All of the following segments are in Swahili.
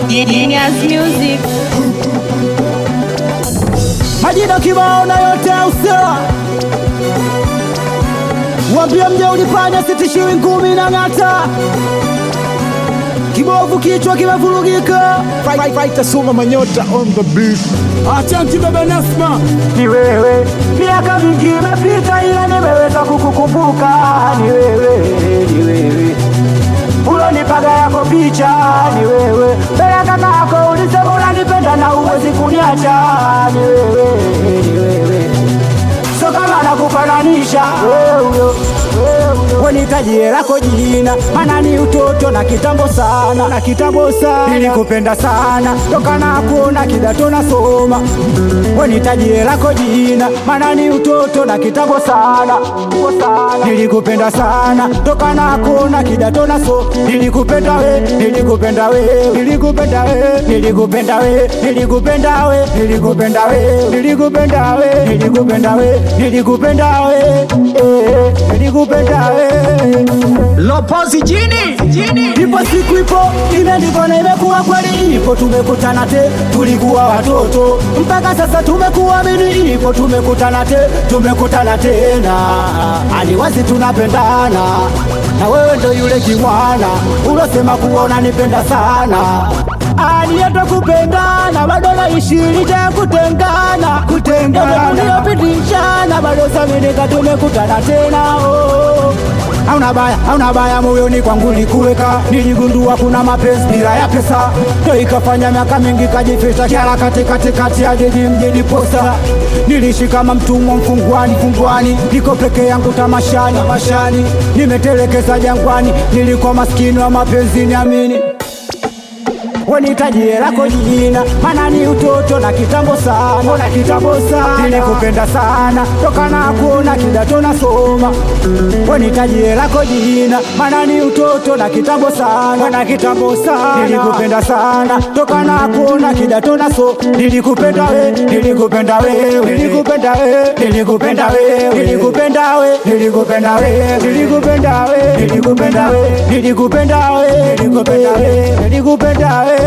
Genius Music. majina kibao na yote ya usawa wambie mje ulipanya sitishiwi ngumi na ng'ata kibovu kichwa kimevurugika Fighter Suma Manyota on the beat. achanti baba nasma ni wewe. Miaka mingi imepita, ila nimeweza kukukumbuka. Ni wewe, ni wewe ulonipaga yako picha, ni wewe mbele ya kaka yako ulisema unanipenda na uwezi kuniacha. Ni wewe, ni wewe so kama nakufananisha wewe huyo wenitajie lako jina, maana ni utoto na kitambo sana, na kitambo sana nilikupenda sana toka na kuona kidato nasoma. Wenitajie lako jina, maana ni utoto na kitambo sana, sana. nilikupenda sana toka na kuona kidato naso. Nilikupenda we, nilikupenda we, nilikupenda we, nilikupenda we, nilikupenda we, nilikupenda we, nilikupenda we, nilikupenda we, nilikupenda we, eh, nilikupenda we. lopozi jini Ipo siku ipo imeandikwa na imekuwa kweli, ipo tumekutana te, tulikuwa watoto mpaka sasa tumekuamini, ipo tumekutana te, tumekutana tena, aliwazi tunapendana, na wewe ndo yule kimwana ulosema kuona nipenda sana aliyeta kupendana bado naishi licha ya kutengana kutengana uliopitishana bado saminika tumekutana tena oh. Hauna baya, hauna baya moyoni kwangu likuweka, niligundua kuna mapenzi bila ya pesa, ndo ikafanya miaka mingi kajificha kiara katikati kati ya jiji mjini posta. Niliishi kama mtumwa mfungwani fungwani, niko peke yangu tamashani mashani, nimetelekeza jangwani, nilikuwa maskini wa mapenzi niamini wenitajie lako jina, maana ni utoto na kitambo sana, na kitambo sana, nilikupenda sana toka na kuona kidato nasoma. Wenitajie lako jina, maana ni utoto na kitambo sana, na kitambo sana, nilikupenda sana toka na kuona kidato naso. Nilikupenda we, nilikupenda wewe, nilikupenda we, nilikupenda wewe, nilikupenda we, nilikupenda we, nilikupenda we, nilikupenda we, nilikupenda we, nilikupenda we, nilikupenda we.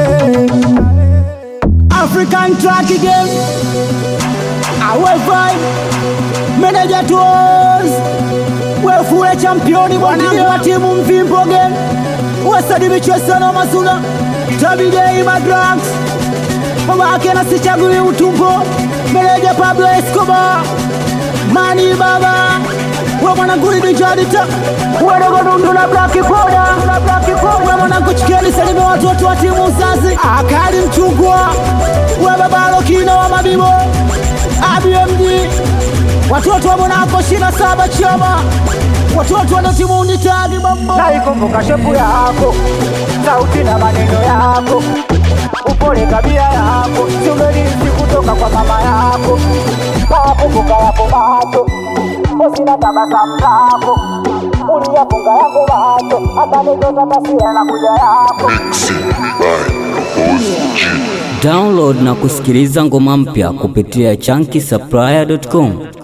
African track again. Our vibe. Manager tours. Wewe fule championi bwana wa timu mvimbo again. Wasadi michwesa na masuna. Tabidei madrugs. Mama yake na sichagui utumbo. Manager Pablo Escobar. Mani baba. Wewe mwanangu ni jadita. Wewe dogo dundu na black powder. Na black powder. Wewe mwanangu chikeni salimi watoto wa timu uzazi. Akali mchungwa. Wewe baba Lokino wa mabibo. ABMG. Watoto wa Monaco shina saba chama. Watoto wana timu unitagi mambo. Naikumbuka shepu yako. Sauti na maneno yako. Upole tabia yako. Simerisi kutoka kwa mama yako. Nakumbuka yapo macho. Sina tabasamu lako. Uliyafunga yako macho. Hata nikota taswira na kuja yako. Download na kusikiliza ngoma mpya kupitia chunky supplier.com.